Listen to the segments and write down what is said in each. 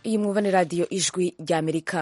iyi mwumva ni radiyo ijwi ry'amerika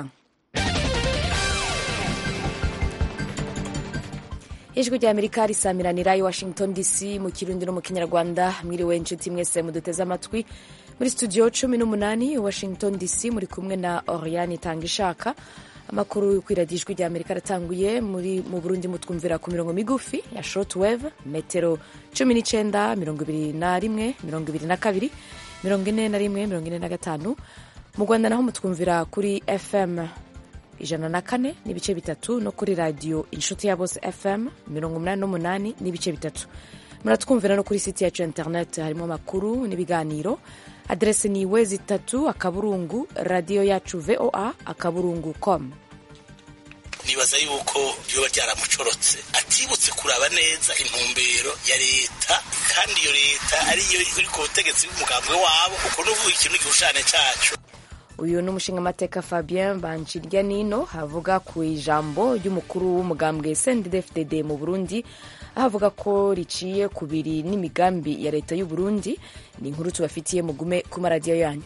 ijwi ry'amerika risamiranira i washington dc mu kirundi no mu kinyarwanda mwiriwe inshuti mwese muduteze amatwi muri studio cumi n'umunani washington dc muri kumwe na oriane itanga ishaka amakuru ku iradiyo ijwi ry'amerika aratanguye muri mu burundi mutwumvira ku mirongo migufi ya shortwave metero cumi n'icyenda mirongo ibiri na rimwe mirongo ibiri na kabiri mirongo ine na rimwe mirongo ine na gatanu mu rwanda naho mutwumvira kuri fm ijana na kane n'ibice bitatu no kuri radiyo inshuti ya bose fm mirongo umunani n'umunani n'ibice bitatu muratwumvira no kuri siti yacu ya interineti harimo amakuru n'ibiganiro aderesi ni wezi itatu akaburungu radiyo yacu voa akaburungu com nibaza yuko byoba byaramucorotse atibutse kuraba neza intumbero ya leta kandi iyo leta ariyo iri ku butegetsi bw'umugambwe wabo uko n'uvuga ikintu igishushanyo cyacu uyu ni umushingamateka fabien banshirya nino havuga ku ijambo ry'umukuru w'umugambwe cndd mu burundi aho avuga ko riciye ku biri n'imigambi ya leta y'u burundi ni inkuru tubafitiye mugume ku maradiyo yanyu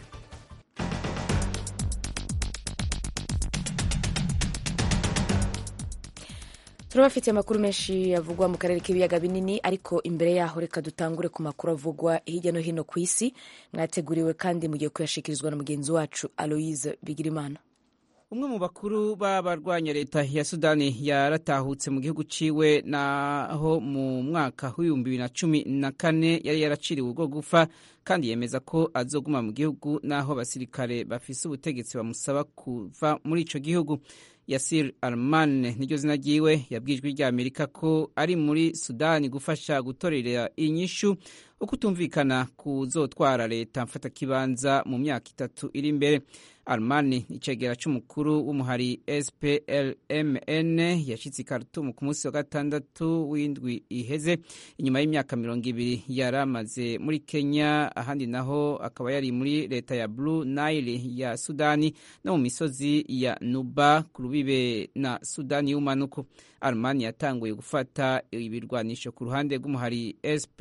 turabafitiye amakuru menshi avugwa mu karere k'ibiyaga binini ariko imbere yaho reka dutangure ku makuru avugwa hirya no hino ku isi mwateguriwe kandi mugiye kuyashikirizwa na mugenzi wacu aloise bigirimana umwe mu bakuru b'abarwanya leta ya sudani yaratahutse mu gihugu ciwe naho mu mwaka w'ibihumbi bibiri na cumi na kane yari yaraciriwe urwo gufa kandi yemeza ko azoguma mu gihugu n'aho abasirikare bafise ubutegetsi bamusaba kuva muri ico gihugu yasir arman niryo zina ryiwe yabwijwe rya amerika ko ari muri sudani gufasha gutorera inyishu uko utumvikana kuzotwara leta mfatakibanza mu myaka itatu iri imbere armani icegera c'umukuru w'umuhari splmn yashitse i khartoum ku munsi wa gatandatu w'indwi iheze inyuma y'imyaka mirongo ibiri yari amaze muri kenya ahandi naho akaba yari muri leta ya blue nile ya sudani no mu misozi ya nuba ku rubibe na sudani y'umanuko armani yatanguye gufata ibirwanisho ku ruhande rw'umuhari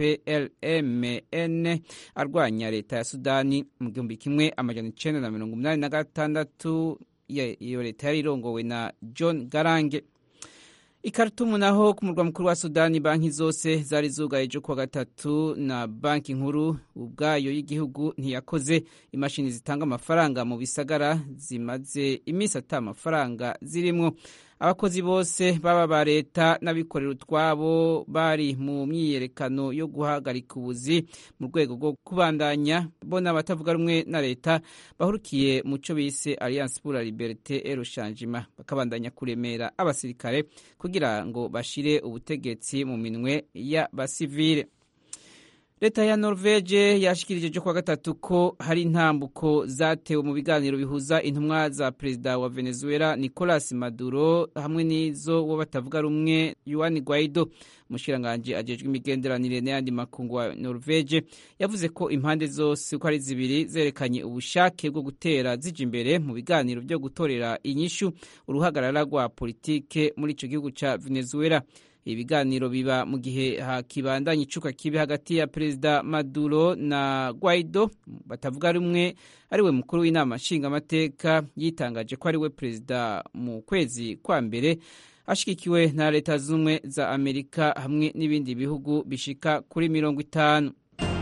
splmn arwanya leta ya sudani mu gihumbi kimwe amajana icenda na mirongo umunani na gatandatu iyo leta yari irongowe na john garange ikaritumu naho ku murwa mukuru wa sudani banki zose zari zugaye ejo kuwa gatatu na banki nkuru ubwayo y'igihugu ntiyakoze imashini zitanga amafaranga mu bisagara zimaze iminsi ata amafaranga zirimwo abakozi bose baba ba leta n'abikorera utwabo bari mu myiyerekano yo guhagarika ubuzi mu rwego rwo kubandanya bo n'abatavuga rumwe na leta bahurukiye mu cyo bise alliance pour la liberté et le changement bakabandanya kuremera abasirikare kugira ngo bashire ubutegetsi mu minwe y'abasivile leta ya norvege yashikirije ejo kuwa gatatu ko hari intambuko zatewe mu biganiro bihuza intumwa za perezida wa venezuela nicolas maduro hamwe n'izo wo batavuga rumwe yuan guaido umushikiranganji ajejwe imigenderanire n'ayandi makungu wa norvege yavuze ko impande zose uko ari zibiri zerekanye ubushake bwo gutera zija imbere mu biganiro byo gutorera inyishu uruhagarara rwa politike muri ico gihugu ca venezuela ibiganiro biba mu gihe hakibandanya icuka kibi hagati ya perezida maduro na guaido batavuga rumwe ariwe mukuru w'inama nshingamateka yitangaje ko ariwe perezida mu kwezi kwa mbere ashigikiwe na leta z'ubumwe za amerika hamwe n'ibindi bihugu bishika kuri mirongo itanu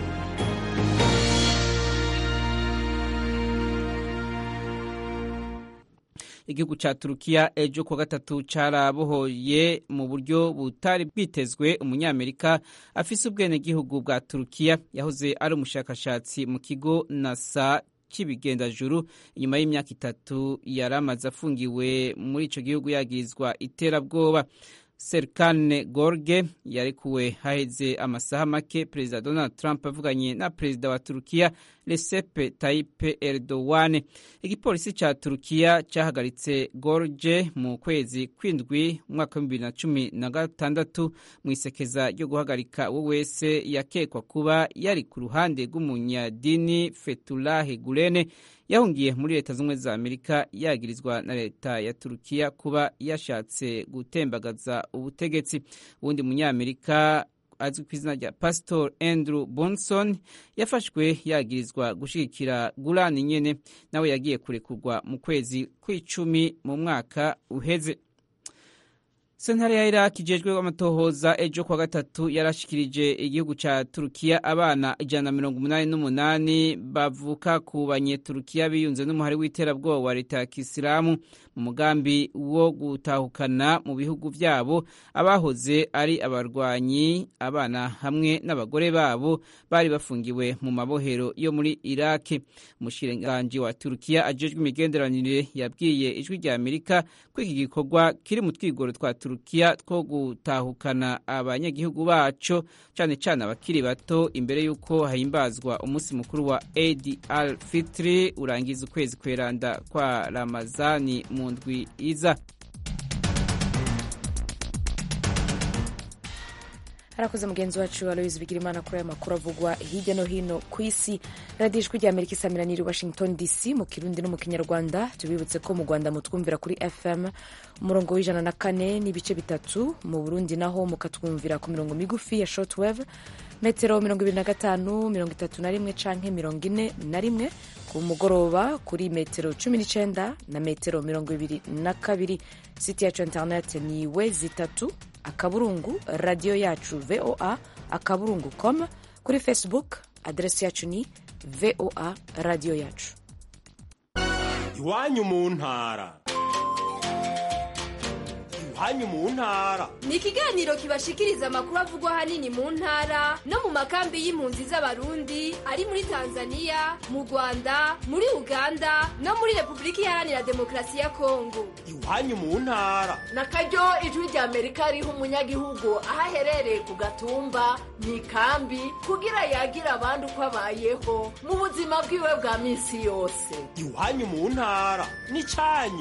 igihugu ca turukiya ejo kuwa gatatu carabohoye mu buryo butari bwitezwe umunyamerika afise ubwenegihugu bwa turukiya yahoze ari umushakashatsi mu kigo nasa cy'ibigendajuru inyuma y'imyaka itatu yari amaze afungiwe muri ico gihugu yagirizwa iterabwoba serikane gorge yarekuwe haheze amasaha make perezida donald trump avuganye na perezida wa turukiya recep tayyip erdogan igipolisi ca turukiya cahagaritse gorge mu kwezi kw'indwi umwaka wa bibiri na cumi na gatandatu mu isekeza ryo guhagarika uwo wese yakekwa kuba yari ku ruhande rw'umunyadini fetulahe gulene yahungiye muri leta z'ubumwe za amerika yagirizwa na leta ya turukiya kuba yashatse gutembagaza ubutegetsi uwundi munyamerika azwi ku izina rya pastor andrew bonson yafashwe yagirizwa gushigikira gurani nyene nawe yagiye kurekurwa mu kwezi kw'icumi mu mwaka uheze sentare ya iraki ijejwe amatohoza ejo kwa gatatu yarashikirije igihugu ca turukiya abana ijana na mirongo umunani n'umunani bavuka ku banyeturukiya biyunze n'umuhari w'iterabwoba wa leta ya kisilamu mu mugambi wo gutahukana mu bihugu vyabo abahoze ari abarwanyi abana hamwe n'abagore babo bari bafungiwe mu mabohero yo muri iraki umushikiranganji wa turukiya ajejwe imigenderanire yabwiye ijwi rya amerika ko iki gikorwa kiri mu twigoro twa turukiya two gutahukana abanyagihugu baco cane cane abakiri bato imbere y'uko hahimbazwa umunsi mukuru wa Eid al-Fitr urangiza ukwezi kweranda kwa Ramazani mu ndwi iza harakoze mugenzi wacu aloyizi bigirimana kuri aya makuru avugwa hirya no hino ku isi radiyo ijwi rya amerika isamiraniye washington dc mu kirundi no mu kinyarwanda tubibutse ko mu rwanda mutwumvira kuri fm umurongo w'ijana na kane n'ibice bitatu mu burundi naho mukatwumvira ku mirongo migufi ya shortwave metero mirongo ibiri na gatanu mirongo itatu na rimwe canke mirongo ine na rimwe ku mugoroba kuri metero cumi n'icenda na metero mirongo ibiri na kabiri siti yacu internet ni we zitatu akaburungu radiyo yacu voa akaburungu com kuri facebook aderesi yacu ni voa radiyo yacu iwanyu mu ntara iwanyu mu ntara ni ikiganiro kibashikiriza amakuru avugwa ahanini mu ntara no mu makambi y'impunzi z'abarundi ari muri tanzania mu rwanda muri uganda no muri repubulika iharanira demokarasi ya kongo iwanyu mu ntara na karyo ijwi rya amerika riha umunyagihugu aho aherereye ku gatumba mu ikambi kugira yagire abandi uko abayeho mu buzima bwiwe bwa minsi yose iwanyu mu ntara ni cyanyu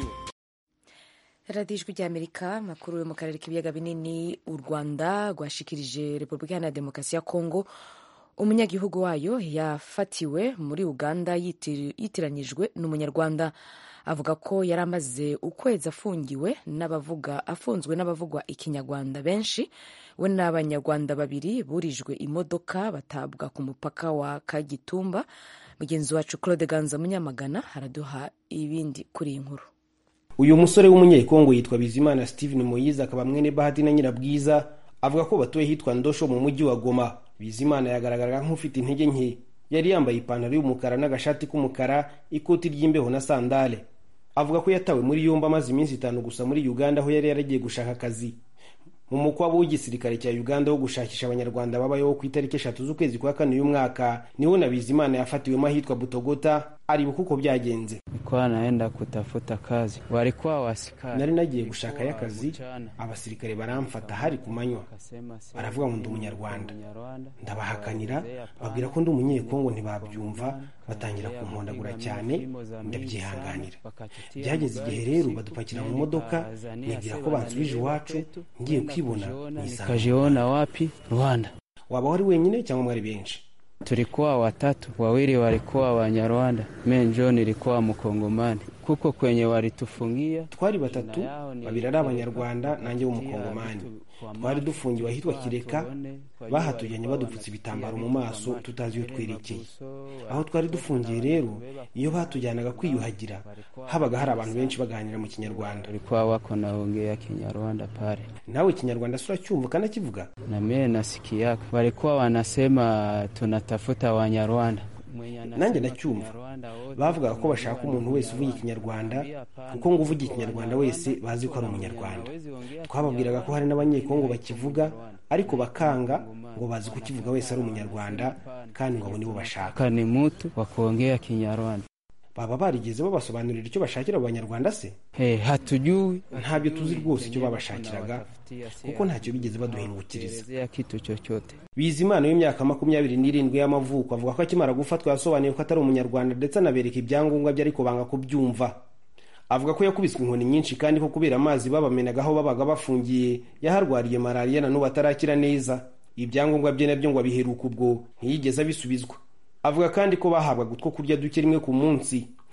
radiyo ijwi rya amerika amakuru yo mu karere k'ibiyaga binini u rwanda rwashikirije repubulika iharanira demokarasi ya kongo umunyagihugu wayo yafatiwe muri uganda yitiranyijwe n'umunyarwanda avuga ko yari amaze ukwezi afungiwe n'abavuga afunzwe n'abavugwa ikinyarwanda benshi we n'abanyarwanda babiri burijwe imodoka batabwa ku mupaka wa kagitumba mugenzi wacu claude ganza munyamagana araduha ibindi kuri iyi nkuru uyu musore w'umunyekongo yitwa bizimana steven moyize akaba mwene bahati na nyirabwiza avuga ko batuye hitwa ndosho mu mujyi wa goma bizimana yagaragaraga nk'ufite intege nke yari yambaye ipantaro y'umukara n'agashati k'umukara ikoti ry'imbeho na sandale avuga ko yatawe muri yombi amaze iminsi itanu gusa muri uganda aho yari yaragiye gushaka akazi mu mukwabo w'igisirikare cya uganda wo gushakisha abanyarwanda babayeho ku itariki eshatu z'ukwezi kwa kane uyu mwaka niho na bizimana yafatiwemo ahitwa butogota aribuka uko byagenze nilikuwa naenda kutafuta kazi, walikuwa wasikari. nari nagiye gushakayo akazi abasirikare baramfata hari ku manywa baravuga ngo ndi umunyarwanda ndabahakanira babwira ko ndi umunyekongo ntibabyumva batangira kumpondagura cyane ndabyihanganira byageze igihe rero badupakira mu modoka nibwira ko bansubije iwacu ngiye kwibona nisanga Nikajiona wapi? Rwanda. waba wari wenyine cyangwa mwari benshi Tulikuwa watatu, wawili walikuwa Wanyarwanda, mimi njo nilikuwa Mkongomani. Kuko kwenye walitufungia twari batatu babiri ari abanyarwanda nanjye w'umukongomani twari dufungiwe ahitwa kireka bahatujyanye badupfutse ibitambaro mu maso tutazi iyo twerekeye aho twari dufungiye rero iyo batujyanaga kwiyuhagira habaga hari abantu benshi baganira mu kinyarwanda walikuwa wako naongea Kinyarwanda pale, nawe ikinyarwanda si uracyumva ukanakivuga na mimi nasikiaka walikuwa wanasema tunatafuta Wanyarwanda. Mwenye anasema nanjye ndacyumva Kinyarwanda wote bavugaga ko bashaka umuntu wese uvuga ikinyarwanda kuko ngo uvuga ikinyarwanda wese bazi ko ari umunyarwanda twababwiraga ko hari n'abanyekongo bakivuga ariko bakanga ngo bazi kukivuga wese ari umunyarwanda kandi ngo abo nibo bashaka Ka ni mtu wa kuongea Kinyarwanda. baba barigeze babasobanurira icyo bashakira abanyarwanda se Hey, hatujui ntabyo tuzi rwose icyo babashakiraga kuko ntacyo bigeze baduhingukiriza elezea kitu chochote. bizimana w'imyaka makumyabiri n'irindwi y'amavuko avuga ko akimara gufatwa yasobanuye ko atari umunyarwanda ndetse anabereka ibyangombwa bye ariko banga kubyumva avuga ko yakubiswe inkoni nyinshi kandi ko kubera amazi babamenaga aho babaga bafungiye yaharwariye malariya na n'ubu atarakira neza ibyangombwa bye nabyo ngo abiheruka ubwo ntiyigeze abisubizwa avuga kandi ko bahabwaga utwo kurya duke rimwe ku munsi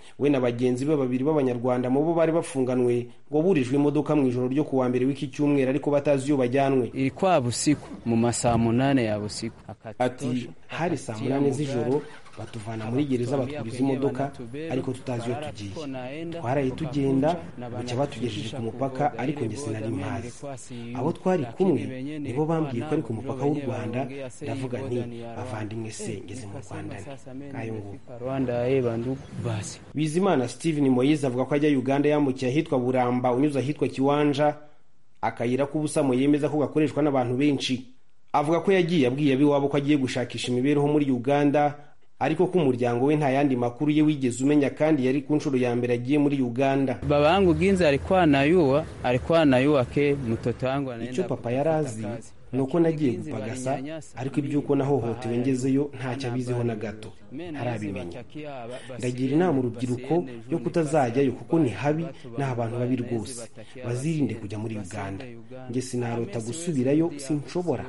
we na bagenzi be babiri b'abanyarwanda mu bo bari bafunganwe ngo burijwe imodoka mu ijoro ryo kuwa mbere w'iki cyumweru ariko batazi iyo bajyanwe ilikuwa busiku mu masaa munane ya busiku ati hari saa munani z'ijoro batuvana muri gereza batwuriza imodoka ariko tutazi iyo tugiye twaraye tugenda bucya batugejeje ku mupaka ariko njye sinari mpazi abo twari kumwe nibo bambwiye ko ari ku mupaka w'u rwanda ndavuga nti bavandimwe se ngeze mu rwanda ni ngayo nguko rwanda eh bandugu basi bizimana steven moyize avuga ko ajya uganda yambukiye ahitwa buramba unyuze ahitwa kiwanja akayira k'ubusamo yemeza ko gakoreshwa n'abantu benshi avuga ko yagiye abwiye ab'iwabo ko agiye gushakisha imibereho muri uganda ariko ko umuryango we nta yandi makuru ye wigeze umenya kandi yari ku nshuro ya mbere agiye muri uganda baba yangu ginza alikuwa anayua alikuwa anayua ke mtoto wangu anaenda icyo papa kutafuta yari azi kazi. ni uko nagiye gupagasa ariko iby'uko nahohotewe ngezeyo ntacyo abiziho na gato ntarabimenya ndagira inama urubyiruko yo kutazajyayo kuko ni habi ni abantu babi rwose bazirinde kujya muri uganda njye sinarota gusubirayo sinshobora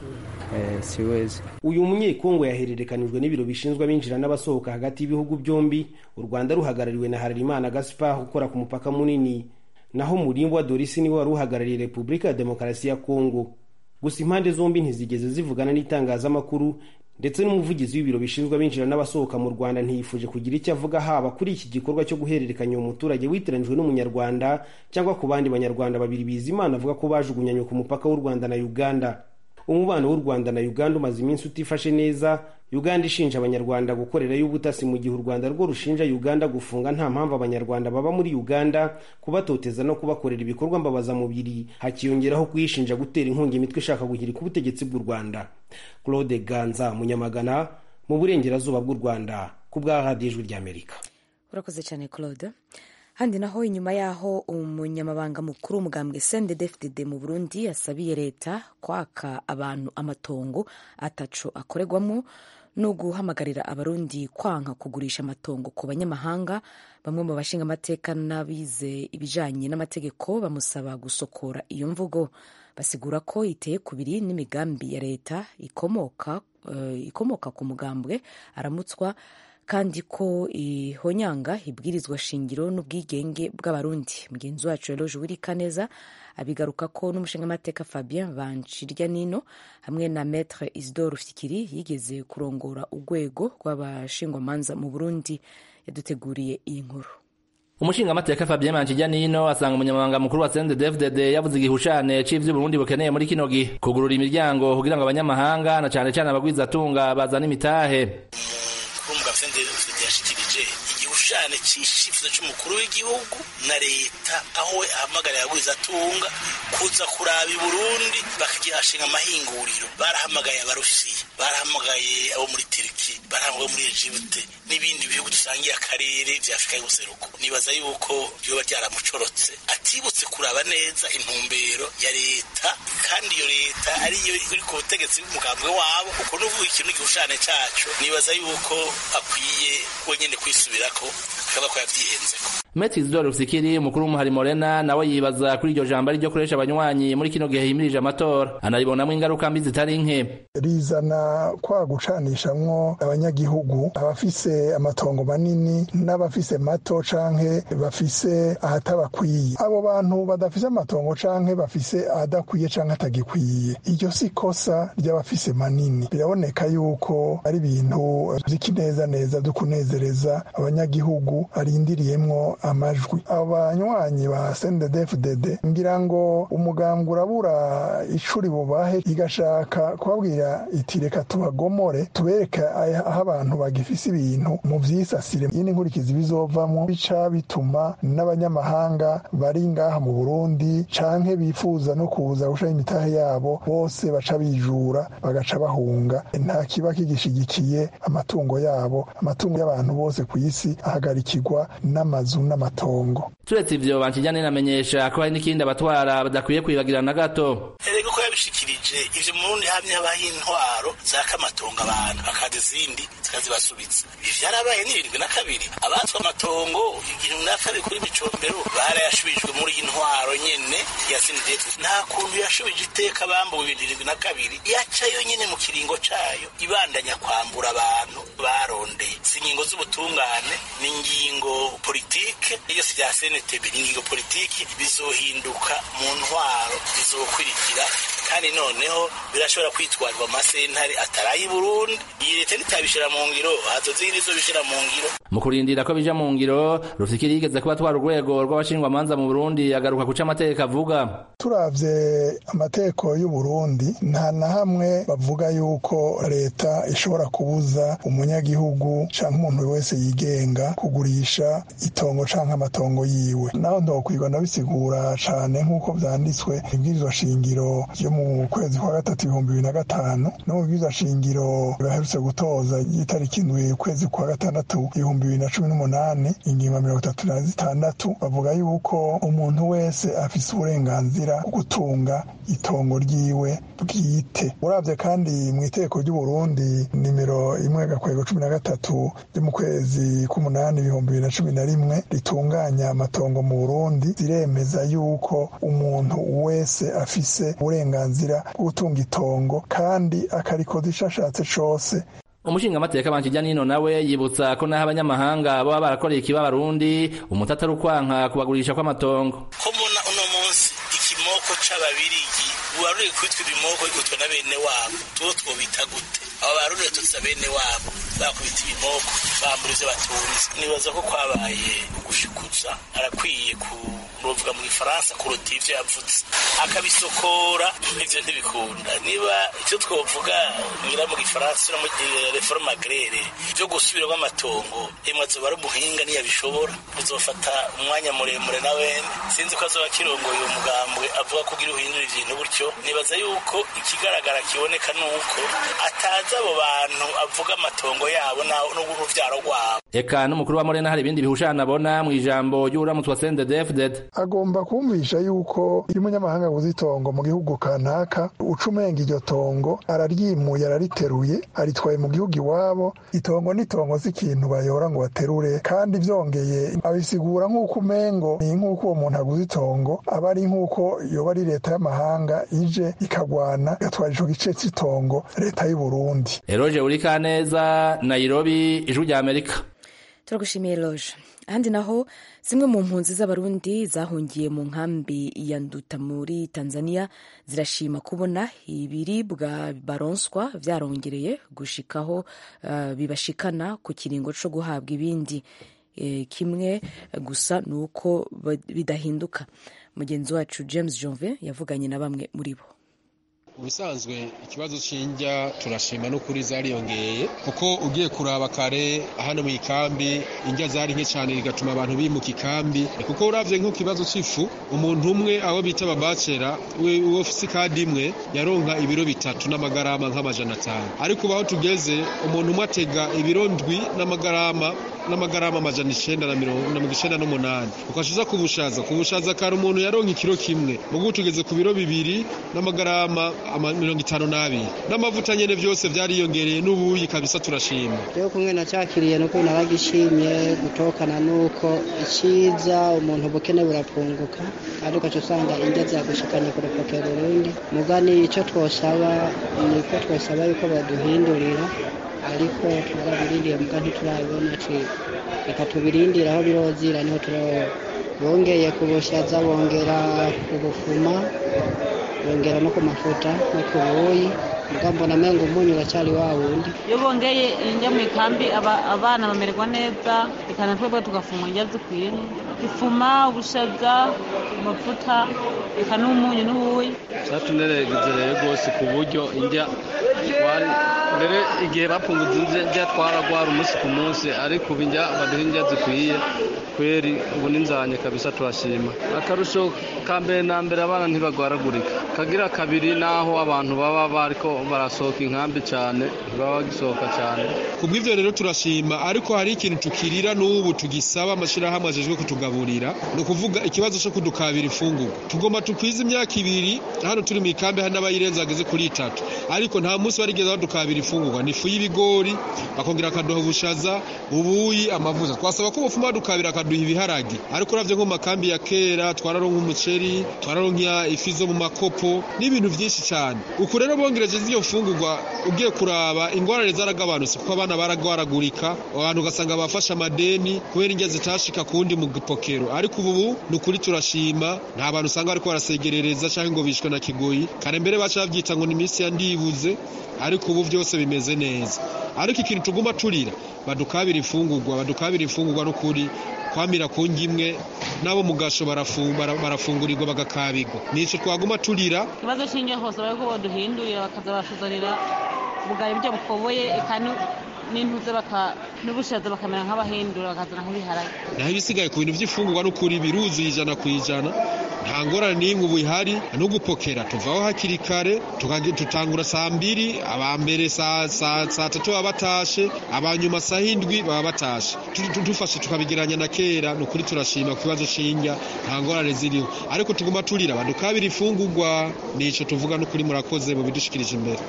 eh, siwezi uyu munyekongo yahererekanijwe n'ibiro bishinzwe abinjira n'abasohoka hagati y'ibihugu byombi u rwanda ruhagarariwe na harerimana gaspar ukora ku mupaka munini naho murimbwa dorisi niwe wari uhagarariye repubulika ya demokarasi ya kongo gusa impande zombi ntizigeze zivugana n'itangazamakuru ndetse n'umuvugizi w'ibiro bishinzwe abinjira n'abasohoka mu rwanda ntiyifuje kugira icyo avuga haba kuri iki gikorwa cyo guhererekanya uwo muturage witiranijwe n'umunyarwanda cyangwa ku bandi banyarwanda babiri bizimana avuga ko bajugunyanywe ku mupaka w'u rwanda na uganda umubano w'u rwanda na uganda umaze iminsi utifashe neza uganda ishinja abanyarwanda gukorerayo ubutasi mu gihe u rwanda rwo rushinja uganda gufunga nta mpamvu abanyarwanda baba muri uganda kubatoteza no kubakorera ibikorwa mbabazamubiri hakiyongeraho kuyishinja gutera inkunga imitwe ishaka guhirika ubutegetsi bw'u rwanda claude ganza munyamagana mu burengerazuba bw'u rwanda ku bwa radiyo ijwi ry'amerika urakoze cyane claude handi naho inyuma y'aho umunyamabanga mukuru w'umugambwe cndfdd mu burundi yasabiye leta kwaka abantu amatongo ataco akorerwamo no guhamagarira abarundi kwanka kugurisha amatongo ku banyamahanga bamwe mu bashinga amateka n'abize ibijanye n'amategeko bamusaba gusokora iyo mvugo basigura ko iteye kubiri n'imigambi ya leta ikomoka, eh, ikomoka ku mugambwe aramutswa kandi ko ihonyanga ibwirizwa shingiro n'ubwigenge bw'abarundi mugenzi wacu rero juwirika neza abigaruka ko n'umushingamateka fabien banshirya nino hamwe na maître isidore fikiri yigeze kurongora urwego rw'abashingwamanza mu burundi yaduteguriye iyi nkuru umushingamateka Fabien Manchijyanino asanga umunyamabanga mukuru wa CNDD-FDD yavuze igihushane c'ivyo Burundi bukeneye muri kino gihe kugurura imiryango kugira ngo abanyamahanga na cane cane abagwizatunga bazane imitahe kurumva CNDD-FDD yashikirije igihushane c'icifuzo c'umukuru w'igihugu na leta aho we ahamagarira abagwizatunga kuza kuraba i Burundi bakagihashinga amahinguriro barahamagaye abarusiya barahamagaye abo muri Turki barahamagaye muri Egypte n'ibindi bihugu dusangiye akarere vya Afurika y'ubuseruko nibaza yuko vyoba ryaramucorotse atibutse kuraba neza intumbero ya leta kandi iyo leta ariyo iri ku butegetsi bw'umugambwe wabo uko nuvuga ikintu igihushane caco nibaza yuko akwiye wenyene kwisubirako akaba ko yavyihenzeko Maître Isidore Rufikiri umukuru w'umuhari Morena nawe yibaza kuri iryo jambo ariryo kuresha abanywanyi muri kino gihe himirije amatora anaribonamwo ingaruka mbi zitari nke rizana kwa gucanishamwo abanyagihugu abafise amatongo manini n'abafise mato canke bafise ahatabakwiye abo bantu badafise amatongo canke bafise ahadakwiye canke atagikwiye iryo si kosa ry'abafise manini biraboneka yuko ari ibintu vy'ikineza neza vyo kunezereza abanyagihugu arindiriyemwo amajwi abanywanyi ba CNDD-FDD ngira ngo umugambwe urabura icuri bubahe igashaka kubabwira iti reka tubagomore tubereke aho abantu bagifise ibintu mu vyisasire yini nkurikizi bizovamwo bica bituma n'abanyamahanga bari ngaha mu Burundi canke bifuza no kuza gushaka imitahe yabo bose baca bijura bagaca bahunga nta kiba kigishigikiye amatungo yabo amatungo y'abantu bose ku isi ahagarikirwa n'amazu n'amatongo turetse ivyo Banchijyanino amenyesha ko hari n'ikindi abatwara badakwiye kwibagira na gato erega ko yabishikirije ivyo mu Burundi hamye habaho intwaro zaka amatongo abantu hakaza izindi zikazibasubiza ibi vyarabaye n'irindwi na kabiri abatswe amatongo igihumbi na kabiri kuri micombero barayashubijwe muri iyi ntwaro nyene ya sinideti nta kuntu yashubije iteka bambuwe ibintu irindwi na kabiri yaca yo nyene mu kiringo cayo ibandanya kwambura abantu barondeye si ingingo z'ubutungane ni ingingo politike iyo si rya senetebe ni ingingo politiki bizohinduka mu ntwaro zizokurikira kandi noneho birashobora kwitwarwa amasentare ataraye i burundi iyi leta nitabishira mu ngiro hazozigi nizobishira mu ngiro mu kurindira ko bija mu ngiro rufikiri yigeze kuba twara urwego rw'abashingwamanza mu burundi agaruka kuca amategeko avuga turavye amategeko y'u Burundi nta na hamwe bavuga yuko leta ishobora kubuza umunyagihugu canke umuntu wese yigenga kugurisha itongo canke amatongo yiwe naho ndokwirwa ndabisigura cane nk'uko vyanditswe ibwirizwa shingiro ryo mu kwezi kwa gatatu ibihumbi bibiri na gatanu no mu bwirizwa shingiro baherutse gutoza ry'itariki indwi ukwezi kwa gatandatu ibihumbi bibiri na cumi n'umunani ingingo mirongo itatu na zitandatu bavuga yuko umuntu wese afise uburenganzira bwo gutunga itongo ryiwe bwite uravye kandi mu itegeko ry'u Burundi nimero imwe gakwego cumi na gatatu ryo mu kwezi k'umunani ibihumbi bibiri na cumi na rimwe ritunganya amatongo mu Burundi ziremeza yuko umuntu wese afise uburenganzira bwo gutunga itongo kandi akarikoza ashatse cose umushingamateka bankijya nino nawe yibutsa ko naho abanyamahanga baba barakoreye ikiba abarundi umuti atari ukwanka kubagurisha kw'amatongo ko muna uno munsi ikimoko c'ababirigi uwaruriye kwitwa ibimoko bikutwa na bene wabo tuwo twobita gute abo baruriye tutsa bene wabo bakubita ibimoko bambura ivyo batunze nibaza ko kwabaye gushikuza arakwiye ku novuga mu gifaransa kuruta ivyo yavutse akabisokora ivyo ntibikunda niba icyo twovuga ngira mu gifaransa no mu reforme agraire vyo gusubiramo amatongo emwe azoba ari umuhinga niyabishobora uzofata umwanya muremure na wene sinzi ko azoba akirongoye uwo mugambwe avuga ko ugira uhindura ibintu gutyo nibaza yuko ikigaragara kiboneka nuko atazi abo bantu avuga amatongo yabo n'uruvyaro rwabo eka n'umukuru wa morena hari ibindi bihushana abona mu ijambo ry'uramutse wa sendedefded agomba kumvisha yuko iyo umunyamahanga aguze itongo mu gihugu kanaka uca umenga iryo tongo araryimuye arariteruye aritwaye mu gihugu iwabo itongo n'itongo si ikintu bayora ngo baterure kandi byongeye abisigura nk'uko umengo ni nk'uko uwo muntu aguze itongo aba ari nk'uko yoba ari leta y'amahanga ije ikagwana igatwara ico gice cy'itongo leta y'u Burundi eroje urikaneza nairobi ijwi rya amerika turagushimiye loje ahandi naho zimwe mu mpunzi z'abarundi zahungiye mu nkambi ya nduta muri tanzania zirashima kubona ibiribwa baronswa vyarongereye gushikaho uh, bibashikana ku kiringo co guhabwa ibindi e, kimwe gusa ni uko bidahinduka mugenzi wacu james jonve yavuganye na bamwe muri bo ubusanzwe ikibazo c'indya turashima n'ukuri zariyongeye kuko ugiye kuraba kare hano mu ikambi indya zari nke cyane bigatuma abantu bimuka ikambi kuko uravye nk'ikibazo c'ifu umuntu umwe abo bita ababacera uwo ufise ikadi imwe yaronka ibiro bitatu n'amagarama nk'amajana atanu ariko ubu aho tugeze umuntu umwe atega ibiro ndwi n'amagarama n'amagarama amajana icenda na mirongo icenda n'umunani ukashiza ku bushaza ku bushaza kare umuntu yaronka ikiro kimwe mugu tugeze ku biro bibiri n'amagarama mirongo itanu n'abiri n'amavuta nyene vyose vyariyongereye n'ubuyi kabisa turashima rero kumwe nacakiriye nuko naragishimye gutokana nuko iciza umuntu ubukene burapunguka kandi ugaca usanga indya zagushikanye ku rupapuro rundi mugani ico twosaba niko twosaba yuko baduhindurira ariko twarabirindiye muga ntiturabibona reka tubirindire aho birozira niho turabona bongeye ku bushaza bongera ubufuma bongera no ku mafuta no ku buyi mugambo na mengo umunyu uracyari wa wundi iyo bongeye indya mu ikambi abana bamererwa neza reka na twebwe tugafuma indya zikwiye ifuma ubushaza amavuta reka n'umunyu n'ubuyi byatuneregeje rero rwose ku buryo indya mbere igihe bapunguza indya twaragwara umunsi ku munsi ariko ubu indya baduha indya zikwiye kweri ubu n'inzanye kabisa turashima akarusho ka mbere na mbere abana ntibagwaragurika kagira kabiri n'aho abantu baba bariko barasohoka inkambi cyane ntibaba bagisohoka cyane ku bw'ivyo rero turashima ariko hari ikintu tukirira n'ubu tugisaba amashirahamwe ajejwe kutugaburira ni ukuvuga ikibazo co kudukabira ifungurwa tugomba tukwiza imyaka ibiri hano turi mu ikambi hari n'abayirenze bageze kuri itatu ariko nta munsi barigeze badukabira ifungurwa mfungurwa ni ifu y'ibigori bakongera bakaduha ubushaza ubuyi amavuta twasaba ko bufuma badukabira akaduha ibiharage ariko uravye nko mu makambi ya kera twararonka umuceri twararonka ifi zo mu makopo n'ibintu vyinshi cyane uku rero bongereje z'iyo mfungurwa ugiye kuraba ingorane zaragabanutse kuko abana baragwaragurika abantu ugasanga bafashe amadeni kubera indya zitashika kundi mu gipokero ariko ubu ni ukuri turashima nta bantu usanga bariko barasegerereza canke ngo bishwe na kigoyi kare mbere baca bavyita ngo ni iminsi ya ndibuze ariko ubu vyose bimeze neza ariko ikintu tuguma turira badukabira imfungurwa badukabira imfungurwa n'ukuri kwamira ku ngimwe nabo mu gasho barafungurirwa bagakabirwa nico twaguma turira ikibazo c'indya hose bariko boduhindurira bakaza batuzanira ubugari buryo bukoboye eka n'intuze n'ubushaza bakamera nk'abahindura bakazana nk'ibiharage naho ibisigaye ku bintu vy'imfungurwa n'ukuri biruzuye ijana ku ijana nta ngorane n'imwe ubu ihari no gupokera tuvaho hakiri kare tutangura saa mbiri abambere saa tatu baba batashe abanyuma saa hindwi baba batashe dufashe tukabigeranya na kera ni ukuri turashima ku kibazo c'indya nta ngorane ziriho ariko tuguma turira badukabira imfungurwa nico tuvuga n'ukuri murakoze mu bidushikirije imbere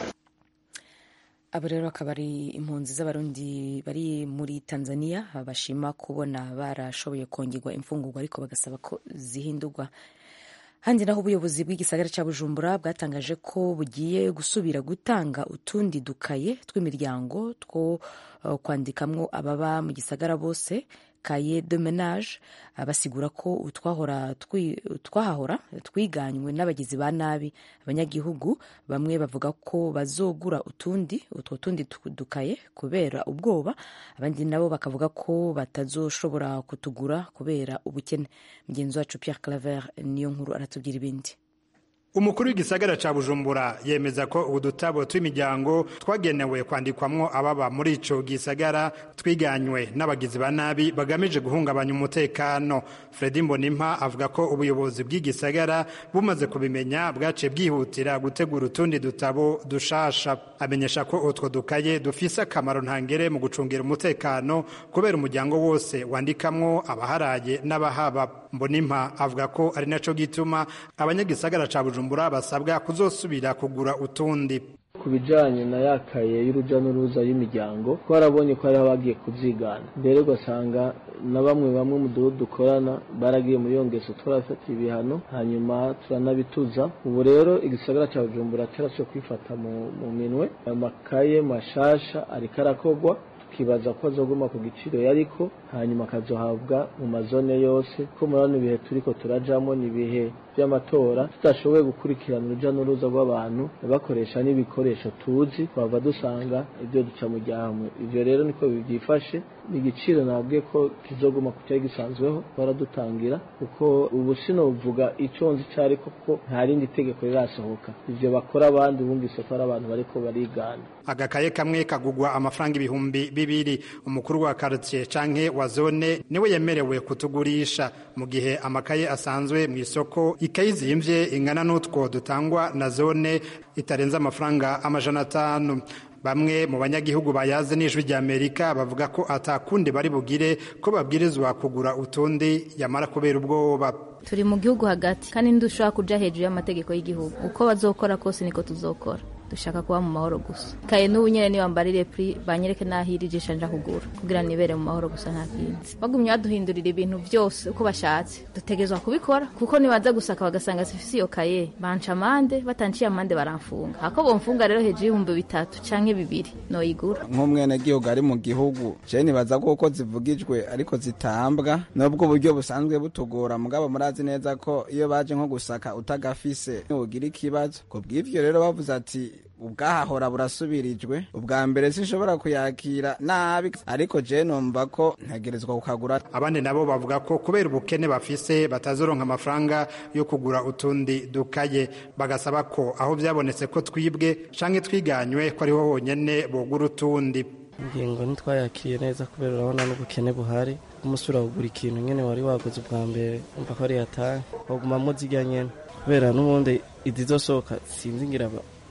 abo rero akaba ari impunzi z'abarundi bari muri tanzania bashima kubona barashoboye kongerwa imfungurwa ariko bagasaba ko zihindurwa handi naho ubuyobozi bw'igisagara cya bujumbura bwatangaje ko bugiye gusubira gutanga utundi dukaye tw'imiryango two uh, kwandikamwo ababa mu gisagara bose kaye de menage basigura ko utwahora twahahora twiganywe n'abagizi ba nabi abanyagihugu bamwe bavuga ko bazogura utundi utwo tundi dukaye kubera ubwoba abandi nabo bakavuga ko batazoshobora kutugura kubera ubukene mugenzi wacu Pierre Claver niyo nkuru aratubwira ibindi umukuru w'igisagara ca bujumbura yemeza ko ubu dutabo tw'imiryango twagenewe kwandikwamwo ababa muri ico gisagara twiganywe n'abagizi ba nabi bagamije guhungabanya umutekano fredi mbonimpa avuga ko ubuyobozi bw'igisagara bumaze kubimenya bwaciye bwihutira gutegura utundi dutabo dushasha amenyesha ko utwo dukaye dufise akamaro ntangere mu gucungira umutekano kubera umuryango wose wandikamwo abaharaye n'abahaba mbonimpa avuga ko ari naco gituma abanyagisagara ca bujumbura bujumbura basabwa kuzosubira kugura utundi ku bijanye na yakaye y'uruja n'uruza y'imiryango twarabonye ko hariho abagiye kuvyigana mbere ugasanga na bamwe bamwe mu duhugu dukorana baragiye muri iyo ngeso turafatiye ibihano hanyuma turanabituza ubu rero igisagara ca bujumbura carashoboye kwifata mu, mu minwe amakaye mashasha ariko arakogwa tukibaza ko azoguma ku giciro yariko hanyuma akazohabwa mu mazone yose ko murabona ibihe turiko turajamo ni ibihe by'amatora tudashoboye gukurikirana uruja n'uruza rw'abantu bakoresha n'ibikoresho tuzi twava dusanga ibyo duca mu gihamwe ivyo rero niko byifashe igiciro nabwiye ko kizoguma ku cyari gisanzweho baradutangira kuko ubu sinovuga ico nzi cari koko nta rindi tegeko rirasohoka ivyo bakora abandi bumvise ko ari abantu bariko barigana agakaye kamwe kagugwa amafaranga ibihumbi bibiri umukuru wa quartier canke wa zone niwe yemerewe kutugurisha mu gihe amakaye asanzwe mu isoko ikayi zimvye ingana n'utwo dutangwa na zone itarenze amafaranga amajana atanu bamwe mu banyagihugu bayaze n'ijwi rya amerika bavuga ko atakundi bari bugire ko babwirizwa kugura utundi yamara kubera ubwoba turi mu gihugu hagati kandi ntidushobora kuja hejuru y'amategeko y'igihugu uko bazokora kose niko tuzokora dushaka kuba mu mahoro gusa kaye n'ubu nyene niwambarire pri banyereke naho iri jisha nja kugura kugira nibere mu mahoro gusa nta kindi bagumye baduhindurira ibintu byose uko bashatse dutegezwa kubikora kuko nibaza gusaka bagasanga sifisi iyo kaye banca amande batanciye amande baramfunga ako bomfunga rero hejuru y'ibihumbi bitatu canke bibiri noyigura nk'umwenegihugu ari mu gihugu je nibaza ko uko zivugijwe ariko zitambwa nubwo uburyo busanzwe butugora mugabo murazi neza ko iyo baje nko gusaka utagafise ugira ikibazo ku bw'ivyo rero bavuze ati ubwahahora burasubirijwe ubwa mbere sinshobora kuyakira nabi ariko je numva ko ntegerezwa kukagura abandi nabo bavuga ko kubera ubukene bafise batazoronka amafaranga yo kugura utundi dukaye bagasaba ko aho byabonetse ko twibwe canke twiganywe ko ariho honyene bogura utundi ingingo ntitwayakiriye neza kubera urabona n'ubukene buhari umusura kugura ikintu nyene wari waguze ubwa mbere umva ko ari yatahe wagumamo zirya nyene kubera n'ubundi izizosohoka sinzi ngira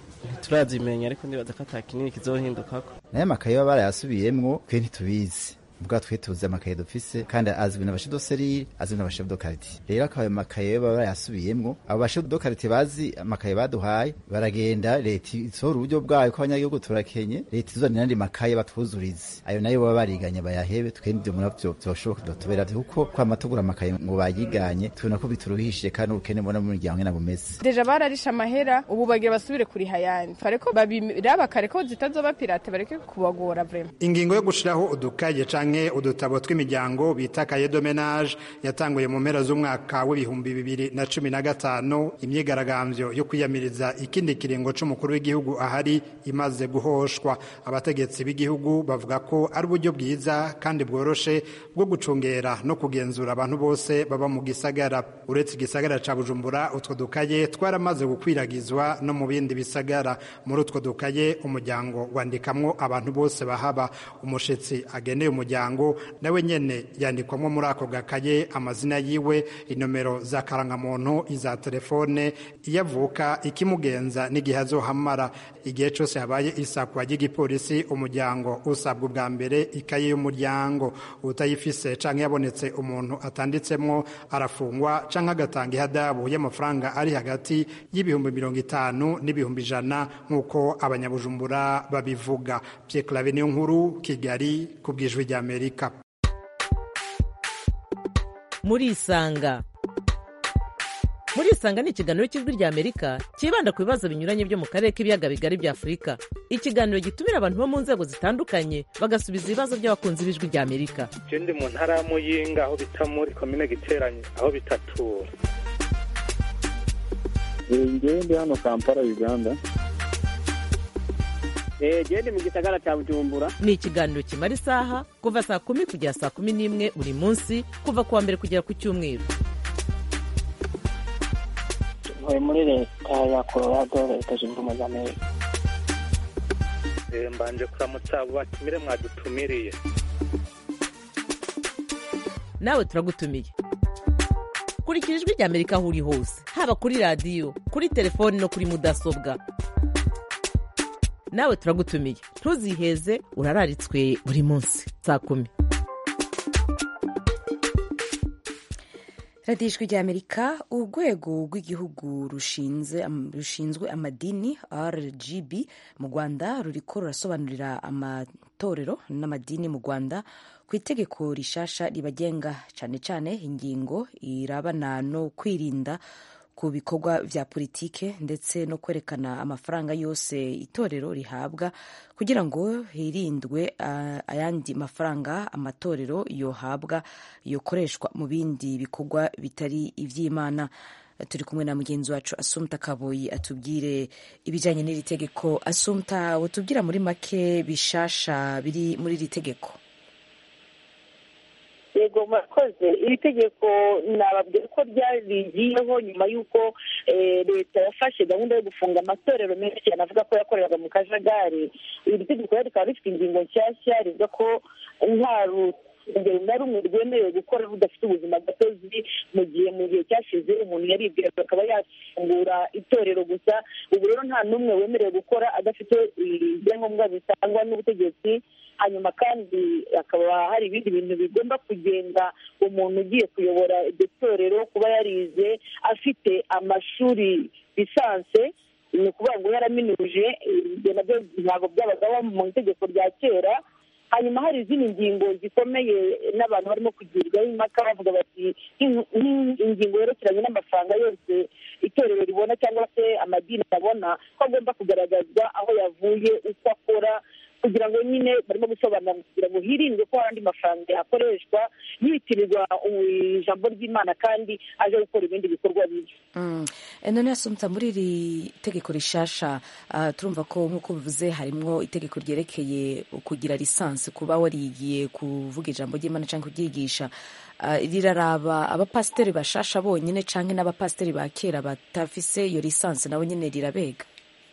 ntiturazimenya ariko ndibaza ko ata kinini kizohindukako nayo makaye baba barayasubiyemwo twe ntitubizi ubwa twe tuzi amakaye dufise kandi azwi n'abashefu doserire azwi n'abashefu do karitiye rero akaba ayo makaye baba bayasubiyemwo abo bashefu do karitiye bazi amakaye baduhaye baragenda leta isohora uburyo bwayo ko abanyagihugu turakenye leta izana n'andi makaye batwuzurize ayo nayo baba bariganye bayahebe twende ivyo muravyo vyoshoboka vyotubera kuko kwama tugura amakaye ngo bayiganye tubona ko bituruhishije kandi ubukene mbona mu miryango nyene bumeze deja bararisha amahera ubu bagira basubire kuriha ayandi bareko babiraba kare ko zitazoba pirate bareke kubagora vrema ingingo yo gushiraho udukaye canke udutabo tw'imiryango bita kaye de menage yatanguye mu mpera z'umwaka w'ibihumbi bibiri na cumi na gatanu imyigaragambyo yo kwiyamiriza ikindi kiringo c'umukuru w'igihugu ahari imaze guhoshwa abategetsi b'igihugu bavuga ko ari uburyo bwiza kandi bworoshe bwo gucungera no kugenzura abantu bose baba mu gisagara uretse igisagara ca bujumbura utwo dukaye twaramaze gukwiragizwa no mu bindi bisagara muri utwo dukaye umuryango wandikamwo abantu bose bahaba umushitsi ageneye umuryango nawe nyene yandikwamwo muri ako gakaye amazina yiwe inomero za karangamuntu iza telefone iyo avuka ikimugenza n'igihe azohamara igihe cose habaye isakwa ry'igipolisi umuryango usabwa ubwa mbere ikaye y'umuryango utayifise canke yabonetse umuntu atanditsemwo arafungwa canke agatanga ihadabu y'amafaranga ari hagati y'ibihumbi mirongo itanu n'ibihumbi ijana nk'uko abanyabujumbura babivuga Pierre Claver niyo nkuru Kigali ku bwijwi ry'Amerika murisanga murisanga ni ikiganiro cy'ijwi ry'amerika cyibanda ku bibazo binyuranye byo mu karere k'ibiyaga bigari bya afurika ikiganiro gitumira abantu bo mu nzego zitandukanye bagasubiza ibibazo by'abakunzi b'ijwi ry'amerika je ndi mu ntara ya muyinga aho bita muri komine giteranye aho bitatura ngewe ndi hano kampala uganda gende mu gisagara cya bujumbura ni ikiganiro kimara isaha kuva saa kumi kugera saa kumi n'imwe buri munsi kuva ku wa mbere kugera ku cyumweru ntuye muri leta ya colorado leta zunze ubumwe za amerika Eh, mbanje kuramutsa abo batumire mwadutumiriye nawe turagutumiye kurikira ijwi ry'amerika aho uri hose haba kuri radiyo kuri telefoni no kuri mudasobwa nawe turagutumiye ntuziheze urararitswe buri munsi saa kumi radiyo ijwi ry'amerika urwego rw'igihugu rushinze rushinzwe amadini rgb mu rwanda ruriko rurasobanurira amatorero n'amadini mu rwanda ku itegeko rishasha ribagenga cyane cyane ingingo irabana no kwirinda ku bikorwa vya politike ndetse no kwerekana amafaranga yose itorero rihabwa kugira ngo hirindwe uh, ayandi mafaranga amatorero yohabwa yokoreshwa mu bindi bikorwa bitari ivy'imana turi kumwe na mugenzi wacu asumta kaboyi atubwire ibijyanye n'iri tegeko asumta utubwira muri make bishasha biri muri iri tegeko yego murakoze iri tegeko nababwira ko ryarigiyeho nyuma y'uko leta yafashe gahunda yo gufunga amatorero menshi cyane avuga ko yakoreraga mu kajagari iri tegeko rero rikaba rifite ingingo nshyashya rivuga ko nta urugero na rumwe rwemerewe gukora rudafite ubuzima gatozi mu gihe mu gihe cyashize umuntu yaribwira akaba yafungura itorero gusa ubu rero nta n'umwe wemerewe gukora adafite ibyangombwa bitangwa n'ubutegetsi hanyuma kandi hakaba hari ibindi bintu bigomba kugenga umuntu ugiye kuyobora iryo torero kuba yarize afite amashuri lisanse ni ukuvuga ngo yaraminuje ibyo nabyo ntabwo byabagaho mu itegeko rya kera hanyuma hari izindi ngingo zikomeye n'abantu barimo kugirwaho impaka bavuga bati ingingo yerekeranye n'amafaranga yose itorero ribona cyangwa se amadini abona ko agomba kugaragazwa aho yavuye uko akora kugira ngo nyine barimo gusobanura kugira ngo hirindwe ko hari andi mafaranga yakoreshwa yitirirwa ijambo ry'imana kandi aje gukora ibindi bikorwa bibi none yasumta muri iri tegeko rishasha turumva ko nk'uko bivuze harimo itegeko ryerekeye kugira lisansi kuba warigiye kuvuga ijambo ry'imana cyangwa kuryigisha riraraba abapasiteri bashasha bonyine cyangwa n'abapasiteri ba kera batafise iyo lisansi nabo nyine rirabega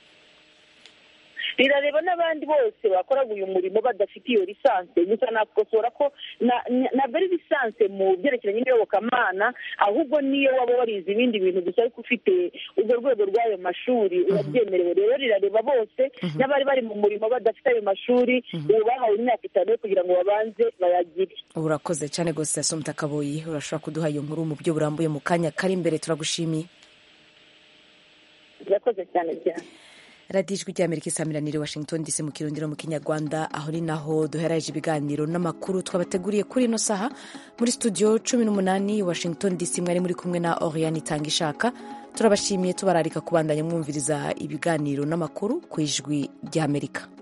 rirareba n'abandi bose bakoraga uyu murimo badafite iyo lisansi gusa nakosora ko ntabwo ari lisansi egisperiyanse mu byerekeranye n'iyobokamana ahubwo niyo waba warize ibindi bintu gusa ariko ufite urwo rwego rw'ayo mashuri urabyemerewe rero rirareba bose n'abari bari mu murimo badafite ayo mashuri ubu bahawe imyaka itanu yo kugira ngo babanze bayagire urakoze cyane rwose asomta kaboyi urashobora kuduha iyo nkuru mu buryo burambuye mu kanya kari imbere turagushimiye urakoze cyane cyane radiyo ijwi ry'amerika isaamiranire washington dc mu kirundiro mu kinyarwanda aho ni naho duheraje ibiganiro n'amakuru twabateguriye kuri ino saha muri studio cumi n'umunani washington dc mwari muri kumwe na oriane itanga ishaka turabashimiye tubararika kubandanya mwumviriza ibiganiro n'amakuru ku ijwi ry'amerika